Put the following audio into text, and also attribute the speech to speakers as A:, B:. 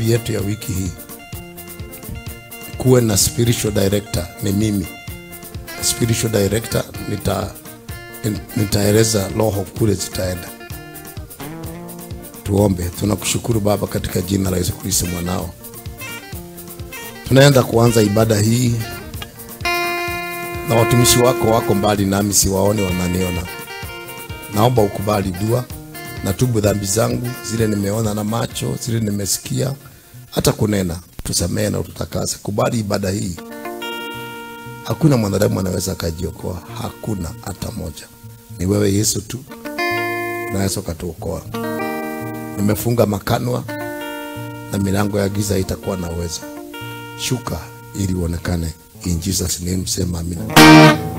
A: maombi yetu ya wiki hii kuwe na spiritual director, ni mimi spiritual director. Nita nitaeleza roho kule zitaenda. Tuombe. Tunakushukuru Baba, katika jina la Yesu Kristo mwanao, tunaenda kuanza ibada hii na watumishi wako wako mbali nami, siwaone, wananiona. Naomba ukubali dua, natubu dhambi zangu zile nimeona na macho, zile nimesikia, hata kunena. Tusamehe na ututakase. Kubali ibada hii. Hakuna mwanadamu anaweza akajiokoa, hakuna hata moja. Ni wewe Yesu tu unaweza ukatuokoa. Nimefunga makanwa na milango ya giza itakuwa na uwezo. Shuka ili uonekane. In Jesus name, sema amina.